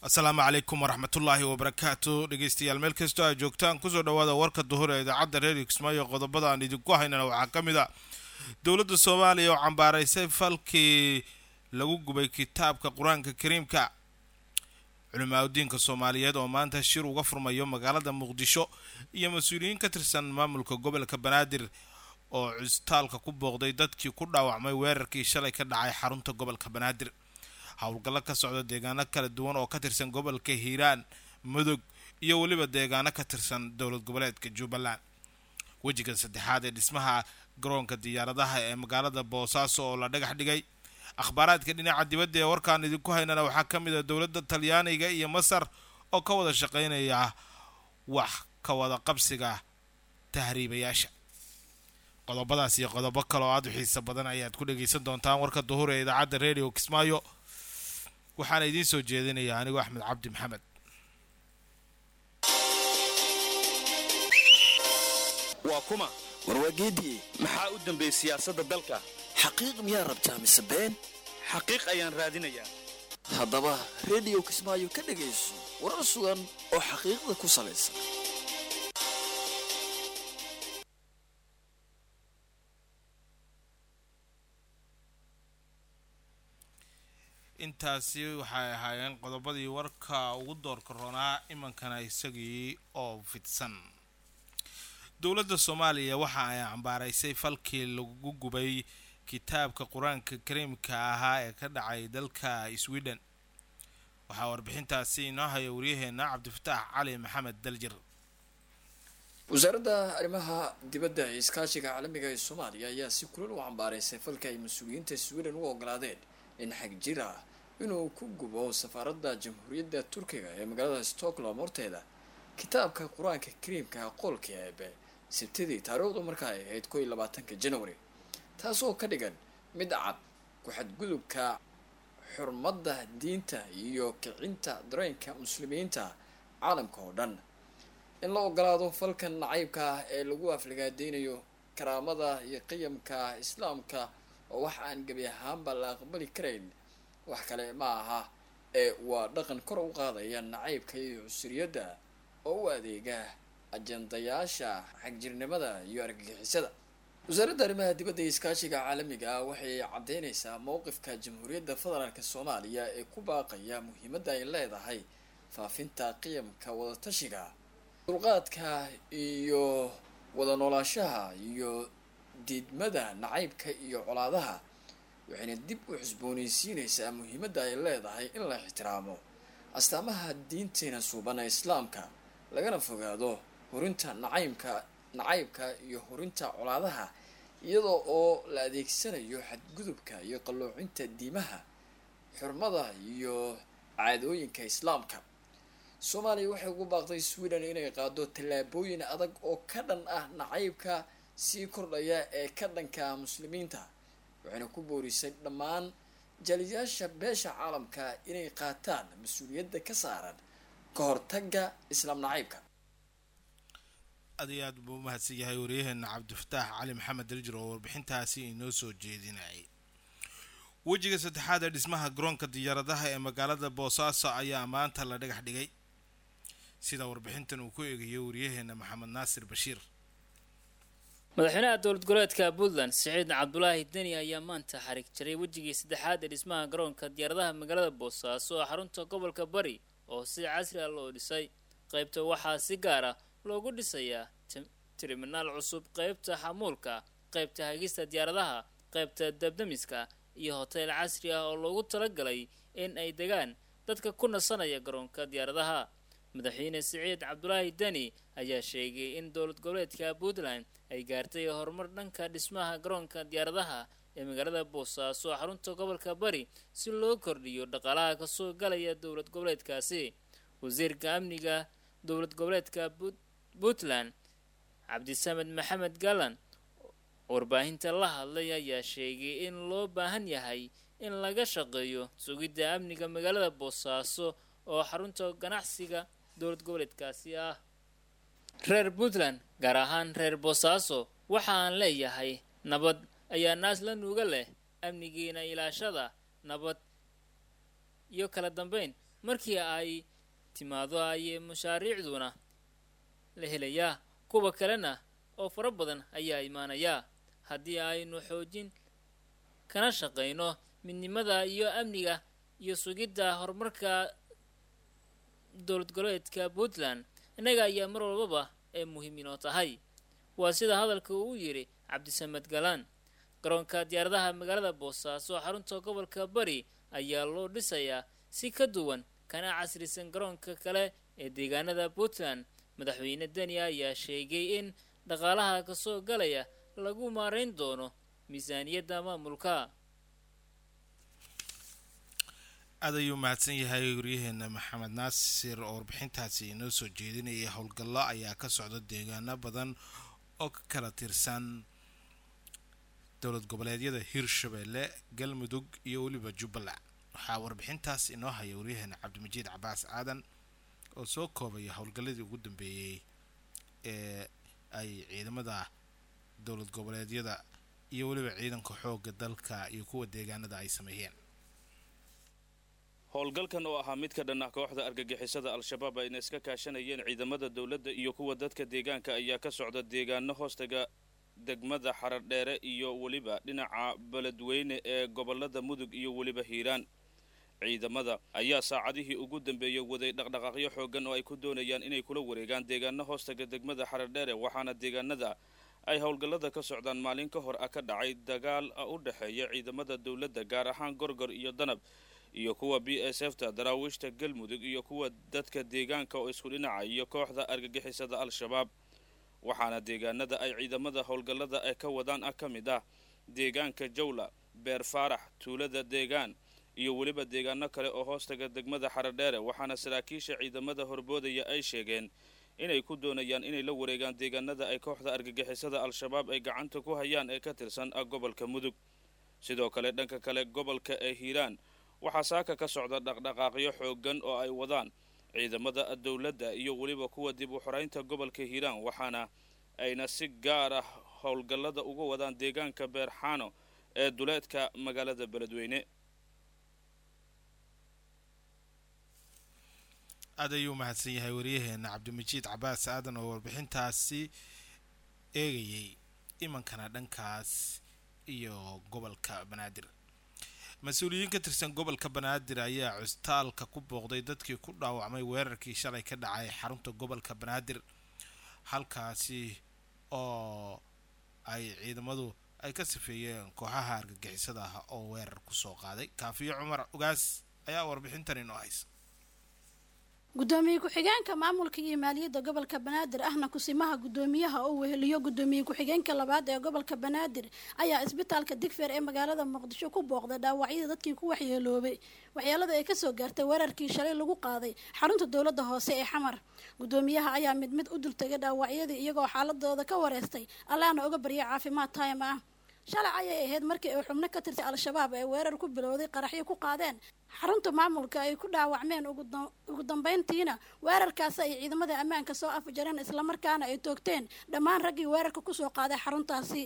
asalaamu calaykum waraxmatullaahi wabarakaatu dhegeystayaal meel kastoo aad joogtaan kusoo dhawaada warka duhur ee idaacadda reer kismaayo qodobada aan idinku haynana waxaa ka mid a dowladda soomaaliya oo cambaaraysay falkii lagu gubay kitaabka qur-aanka kariimka culimaadudiinka soomaaliyeed oo maanta shir uga furmayo magaalada muqdisho iyo mas-uuliyiin ka tirsan maamulka gobolka banaadir oo custaalka ku booqday dadkii ku dhaawacmay weerarkii shalay ka dhacay xarunta gobolka banaadir howlgallo ka socda deegaano kala duwan oo ka tirsan gobolka hiiraan mudug iyo weliba deegaano ka tirsan dowlad goboleedka jubbaland wejiga saddexaad ee dhismaha garoonka diyaaradaha ee magaalada boosaaso oo la dhagax dhigay akhbaaraadka dhinaca dibadda ee warkaan idinku haynana waxaa ka mid a dowladda talyaaniga iyo masar oo ka wada shaqaynaya wax ka wada qabsiga tahriibayaasha qodobadaas iyo qodobo kale oo aada u xiiso badan ayaad ku dhageysan doontaan warka duhur ee idaacadda radio kismaayo waxaana idiin soo jeedinaya anigoo axmed cabdi maxamed waa kuma warwaageediye maxaa u dambeeyey siyaasadda dalka xaqiiq miyaa rabtaa mise been xaqiiq ayaan raadinayaa haddaba rediyo kismaayo ka dhegayso warar sugan oo xaqiiqda ku salaysan intaasi waxay ahaayeen qodobadii warka ugu doorka roonaa imankana isagii oo fidsan dowladda soomaaliya waxa ay cambaaraysay falkii lagu gubay kitaabka qur-aanka kariimka ahaa ee ka dhacay dalka sweden waxaa warbixintaasi inoo haya waryaheena cabdifataax cali maxamed daljir wasaaradda arrimaha dibadda ee iskaashiga caalamiga ee soomaaliya ayaa si kulal u cambaaraysay falka ay mas-uuliyiinta sweden u ogolaadeen in xag jir ah inuu ku gubo safaaradda jamhuuriyadda turkiga ee magaalada stockholm horteeda kitaabka qur-aanka kariimka qolka eebe sabtidii taariikhdu markaa ay ahayd koo iyo labaatanka january taasoo ka dhigan mid cad ku-xadgudubka xurmadda diinta iyo kicinta dareenka muslimiinta caalamka oo dhan in la ogolaado falkan nacaybka ah ee lagu afligaadeynayo karaamada iyo qiyamka islaamka oo wax aan gebi ahaanba la aqbali karayn wax kale ma aha ee waa dhaqan kor u qaadaya nacaybka iyo cusriyadda oo u adeega ajandayaasha xagjirnimada iyo argagixisada wasaaradda arrimaha dibadda iyo iskaashiga caalamiga ah waxay caddeynaysaa mowqifka jamhuuriyadda federaalk soomaaliya ee ku baaqaya muhiimadda ay leedahay faafinta qiyamka wadatashiga dulqaadka iyo wada noolaashaha iyo diidmada nacaybka iyo colaadaha waxayna dib u xusboonaysiinaysaa muhiimadda ay leedahay in la ixtiraamo astaamaha diinteena suuban ee islaamka lagana fogaado horinta nacaybka nacaybka iyo horinta colaadaha iyadoo oo la adeegsanayo xadgudubka iyo qalloocinta diimaha xurmada iyo caadooyinka islaamka soomaaliya waxay ugu baaqday sweden inay qaado tallaabooyin adag oo ka dhan ah nacaybka sii kordhaya ee ka dhanka muslimiinta waxayna ku boorisay dhammaan jaliyaasha beesha caalamka inay qaataan mas-uuliyadda ka saaran ka hortagga islaam nacaybka aad iyo aad buu umahadsan yahay waryaheena cabdifataax cali maxamed daljir oo warbixintaasi inoo soo jeedinayay wejiga saddexaad ee dhismaha garoonka diyaaradaha ee magaalada boosaaso ayaa maanta la dhagax dhigay sida warbixintan uu ku eegayo waryaheena maxamed naasir bashiir madaxweynaha dowlad goboleedka puntland siciid cabdulaahi deni ayaa maanta xarig jaray wejigii saddexaad ee dhismaha garoonka diyaaradaha magaalada boosaaso oo xarunta gobolka bari oo si casri ah loo dhisay qaybta waxaa si gaar ah loogu dhisayaa tiriminaal cusub qaybta xamuulka qaybta hagista diyaaradaha qaybta dabdamiska iyo hoteel casri ah oo loogu talagalay in ay degaan dadka ku nasanaya garoonka diyaaradaha madaxweyne siciid cabdulaahi deni ayaa sheegay in dowlad goboleedka puntland ay gaartay horumar dhanka dhismaha garoonka diyaaradaha ee magaalada boosaaso xarunta gobolka bari si loo kordhiyo dhaqaalaha kasoo galaya dowlad goboleedkaasi wasiirka amniga dowlad goboleedka puntland cabdisamed maxamed galan warbaahinta la hadlay ayaa sheegay in loo baahan yahay in laga shaqeeyo sugidda amniga magaalada boosaaso oo xarunta ganacsiga dowlad goboleedkaasi ah reer puntland gaar ahaan reer boosaaso waxa aan leeyahay nabad ayaa naas la nuuga leh amnigiina ilaashada nabad iyo kala dambeyn markii ay timaado ayay mashaariicduna la helayaa kuwa kalena oo fara badan ayaa imaanayaa haddii aynu xoojin kana shaqayno midnimada iyo amniga iyo sugidda horumarka dowlad goboleedka puntland innaga ayaa mar walbaba ee muhiim inoo tahay waa sida hadalka uu yidhi cabdisamed galaan garoonka diyaaradaha magaalada boosaaso xarunta gobolka bari ayaa loo dhisayaa si ka duwan kana casrisan garoonka kale ee deegaanada puntland madaxweyne deni ayaa sheegay in dhaqaalaha kasoo galaya lagu maarayn doono miisaaniyadda maamulka aad ayuu mahadsan yahay waryaheena maxamed naasir oo warbixintaasi inoo soo jeedinaya howlgallo ayaa ka socda deegaano badan oo ka kala tirsan dowlad goboleedyada hirshabelle galmudug iyo weliba jubbaland waxaa warbixintaas inoo haya waryaheena cabdimajiid cabaas aadan oo soo koobaya howlgalladii ugu dambeeyey ee ay ciidamada dowlad goboleedyada iyo weliba ciidanka xoogga dalka iyo kuwa deegaanada ay sameeyeen howlgalkan oo ahaa mid ka dhan ah kooxda argagixisada al-shabaab ayna iska kaashanayeen ciidamada dowladda iyo kuwa dadka deegaanka ayaa ka socda deegaano hoostaga degmada xaradheere iyo weliba dhinaca beledweyne ee gobolada mudug iyo weliba hiiraan ciidamada ayaa saacadihii ugu dambeeyey waday dhaqdhaqaaqyo xoogan oo ay ku doonayaan inay kula wareegaan deegaano hoostaga degmada xaradheere waxaana deegaanada ay howlgallada ka socdaan maalin ka hor ah ka dhacay dagaal u dhexeeya ciidamada dowladda gaar ahaan gorgor iyo danab iyo kuwa b s f ta daraawiishta galmudug iyo kuwa dadka deegaanka oo isku dhinaca iyo kooxda argagixisada al-shabaab waxaana deegaanada ay ciidamada howlgallada ay ka wadaan ah ka mid ah deegaanka jawla beer faarax tuulada deegaan iyo weliba deegaano kale oo hoostaga degmada xaradheere waxaana saraakiisha ciidamada horboodaya ay sheegeen inay ku doonayaan inay la wareegaan deegaanada ay kooxda argagixisada al-shabaab ay gacanta ku hayaan ee ka tirsan gobolka mudug sidoo kale dhanka kale gobolka ee hiiraan waxaa saaka ka socda dhaqdhaqaaqyo xoogan oo ay wadaan ciidamada dowladda iyo weliba kuwa dib u xoraynta gobolka hiiraan waxaana ayna si gaar ah howlgallada uga wadaan deegaanka beerxaano ee duleedka magaalada beledweyne aad ayuu mahadsan yahay waryaheena cabdimajiid cabaas aadan oo warbixintaasi eegayay imankana dhankaas iyo gobolka banaadir mas-uuliyiin ka tirsan gobolka banaadir ayaa custaalka ku booqday dadkii ku dhaawacmay weerarkii shalay ka dhacay xarunta gobolka banaadir halkaasi oo ay ciidamadu ay ka sifeeyeen kooxaha argagixisada ah oo weerar kusoo qaaday kaafiyo cumar ogaas ayaa warbixintan inoo haysa gudoomiye ku-xigeenka maamulka iyo maaliyadda gobolka banaadir ahna kusimaha gudoomiyaha oo weheliyo gudoomiye ku-xigeenka labaad ee gobolka banaadir ayaa isbitaalka digfeer ee magaalada muqdisho ku booqday dhaawacyada dadkii ku waxyeeloobay waxyeelada ay kasoo gaartay weerarkii shalay lagu qaaday xarunta dowladda hoose ee xamar gudoomiyaha ayaa mid mid u dultegay dhaawacyadii iyagoo xaaladooda ka wareystay allaana uga barya caafimaad taym ah shalay ayay ahayd markii ay xubno ka tirtay al-shabaab ee weerar ku bilowday qaraxyo ku qaadeen xarunta maamulka ay ku dhaawacmeen ugu dambeyntiina weerarkaasi ay ciidamada ammaanka soo afjareen islamarkaana ay toogteen dhammaan raggii weerarka kusoo qaaday xaruntaasi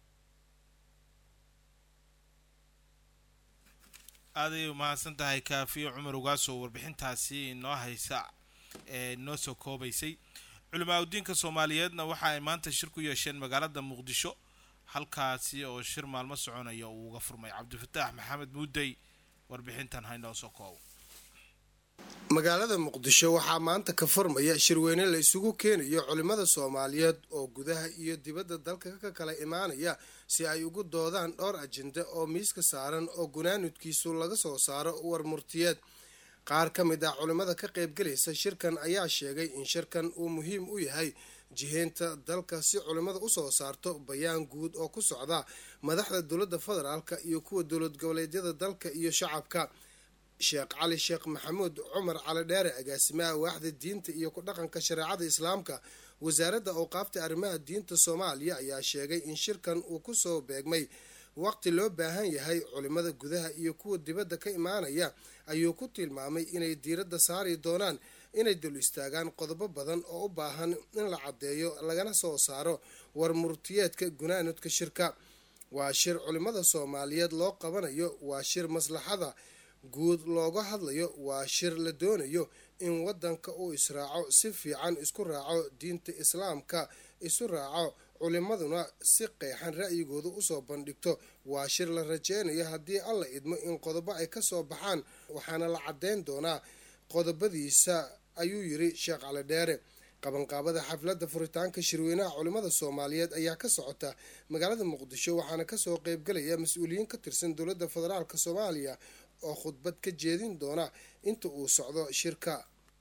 aaday umahadsan tahay kaafiyo cumar ugaasoo warbixintaasi inoo haysa ee inoo soo koobaysay culimaa udiinka soomaaliyeedna waxa ay maanta shir ku yeesheen magaalada muqdisho halkaasi oo shir maalmo soconaya uu uga furmay cabdifataax maxamed muudey warbixintan haynoo soo koobo magaalada muqdisho waxaa maanta ka furmaya shirweyne la isugu keenayo culimmada soomaaliyeed oo gudaha iyo dibadda dalka ka kala imaanaya si ay ugu doodaan dhowr ajenda oo miiska saaran oo gunaanudkiisu laga soo saaro war murtiyeed qaar ka mid ah culimmada ka qaybgelaysa shirkan ayaa sheegay in shirkan uu muhiim u yahay jiheynta dalka si culimmada usoo saarto bayaan guud oo ku socda madaxda dowladda federaalka iyo kuwa dowlad goboleedyada dalka iyo shacabka sheekh cali sheekh maxamuud cumar cali dheere agaasimaha waaxda diinta iyo ku dhaqanka shareecada islaamka wasaaradda awqaafta arrimaha diinta soomaaliya ayaa sheegay in shirkan uu kusoo beegmay waqti loo baahan yahay culimmada gudaha iyo kuwa dibadda ka imaanaya ayuu ku tilmaamay inay diiradda saari doonaan inay dul istaagaan qodobo badan oo u baahan in la caddeeyo lagana soo saaro war murtiyeedka gunaanudka shirka waa shir culimmada soomaaliyeed loo qabanayo waa shir maslaxada guud looga hadlayo waa shir la doonayo in wadanka uu israaco si fiican isku raaco diinta islaamka isu raaco culimaduna si qeexan ra'yigooda usoo bandhigto waa shir la rajeynayo haddii alla idmo in qodobo ay kasoo baxaan waxaana la caddeyn doonaa qodobadiisa ayuu yiri sheekh cali dheere qabanqaabada xafladda furitaanka shirweynaha culimada soomaaliyeed ayaa ka socota magaalada muqdisho waxaana kasoo qeybgalaya mas-uuliyiin ka tirsan dowladda federaalk soomaaliya oo khudbad ka jeedin doona inta uu socdo shirka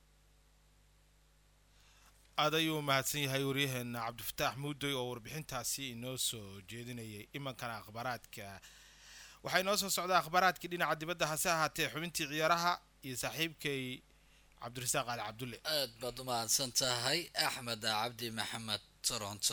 aad ayuu mahadsan yahay waryaheena cabdifataax muudoy oo warbixintaasi inoo soo jeedinayay imankana akhbaaraadka waxaa inoo soo socdaa akhbaaraadkii dhinaca dibadda hase ahaatee xubintii ciyaaraha iyo saaxiibkay cabdirasaaq ali cabdulle aad baad u mahadsan tahay axmed cabdi maxamed toronto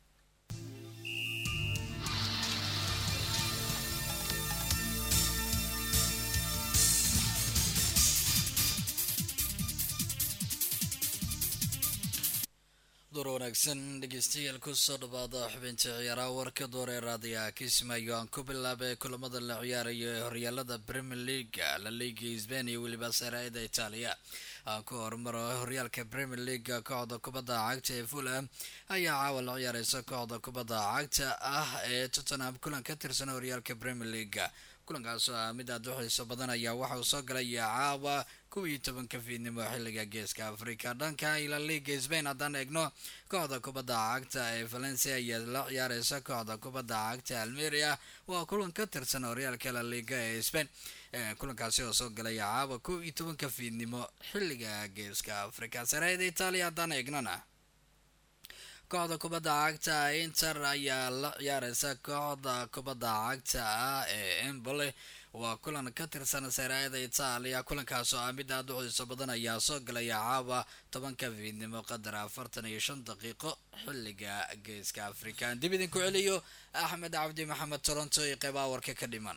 door wanaagsan dhegeystayaal kusoo dhawaada xubinta ciyaaraha warka door ee raadiyaha kismaayo aan ku bilaabay kulamada la ciyaarayo ee horyaalada premier leaga la liga sbain iyo weliba saraida itaaliya aan ku horumaro horyaalka premier leaga kooxda kubadda cagta ee fulham ayaa caawa la ciyaareysa kooxda kubadda cagta ah ee tottenham kulan ka tirsan horyaalka premier leaga kulankaasoo ah mid aad u xiiso badan ayaa waxa uu soo galaya caawa kuwa iyo tobanka fiidnimo xilliga geeska africa dhanka ila liga sbain haddaan eegno kooxda kubadda cagta ee valencia ayaa la ciyaareysa kooxda kubadda cagta almeria waa kulan ka tirsan horyaalka la liga ee sbain kulankaasi oo soo galaya caawa kow iyo tobanka fiidnimo xilliga geeska africa sareeda itaaliya haddaan eegnona kooxda kubadda cagta inter ayaa la ciyaareysa kooxda kubadda cagta ah ee embole waa kulan ka tirsan saraayada itaaliya kulankaas oo ah mid aad u xiiso badan ayaa soo galaya caawa tobanka fiidnimo qadar afartan iyo shan daqiiqo xilliga geeska africa dib idinku celiyo axmed cabdi maxamed toronto iyo qeybaha warka ka dhiman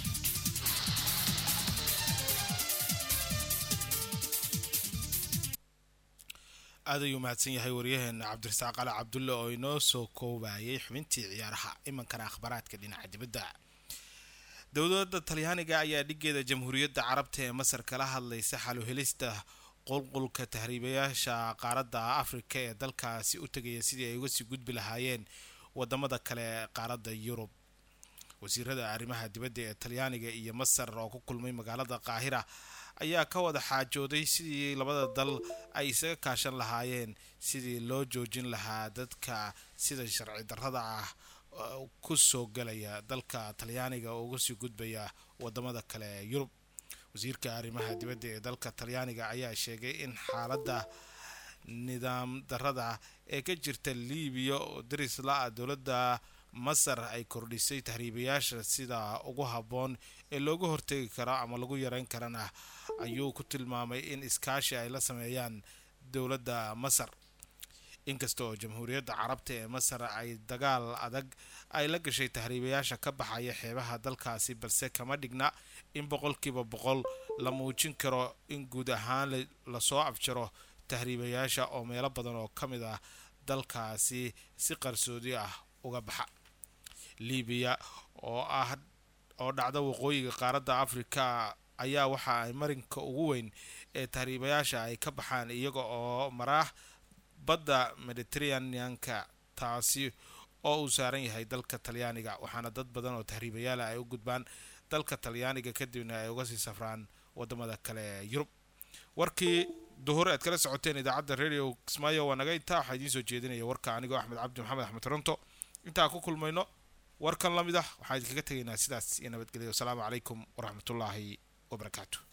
aad ayuu mahadsan yahay waryaheena cabdirasaaq ali cabdulle oo inoo soo koobayay xubintii ciyaaraha imankana akhbaaraadka dhinaca dibadda dowladda talyaaniga ayaa dhigeeda jamhuuriyadda carabta ee masar kala hadlaysa xaluhelista qulqulka tahriibayaasha qaaradda afrika ee dalkaasi u tegaya sidii ay uga sii gudbi lahaayeen wadamada kale ee qaaradda yurub wasiirada arrimaha dibadda ee talyaaniga iyo masar oo ku kulmay magaalada qaahira ayaa ka wada xaajooday sidii labada dal ay isaga kaashan lahaayeen sidii loo joojin lahaa dadka sida sharci darrada ah ku soo galaya dalka talyaaniga oo uga sii gudbaya wadamada kale ee yurub wasiirka arrimaha dibadda ee dalka talyaaniga ayaa sheegay in xaaladda nidaam darrada ee ka jirta liibiya oo daris la-a dowladda masar ay kordhisay tahriibayaasha sida ugu habboon ee looga hortegi karo ama lagu yareyn karana ayuu ku tilmaamay in iskaashi ay la sameeyaan dowladda masar inkasta oo jamhuuriyadda carabta ee masar ay dagaal adag ay la gashay tahriibayaasha ka baxaya xeebaha dalkaasi balse kama dhigna in boqolkiiba boqol la muujin karo in guud ahaan lasoo afjaro tahriibayaasha oo meelo badan oo ka mid ah dalkaasi si qarsoodi ah uga baxa libiya oo ah oo dhacda waqooyiga qaaradda afrika ayaa waxa ay marinka ugu weyn ee tahriibayaasha ay ka baxaan iyaga oo maraax badda mediteraneanka taasi oo uu saaran yahay dalka talyaaniga waxaana dad badan oo tahriibayaala ay u gudbaan dalka talyaaniga kadibna ay uga sii safraan wadamada kale ee yurub warkii duhur aad kala socoteen idaacadda radio kismaayo waa naga intaa waxaa idiin soo jeedinaya warka anigoo axmed cabdi maxamed axmed toronto intaa ku kulmayno warkan la mid ah waxaan idinkaga tegaynaa sidaas iyo nabadgelyo wasalaamu calaykum waraxmatullaahi wabarakaatu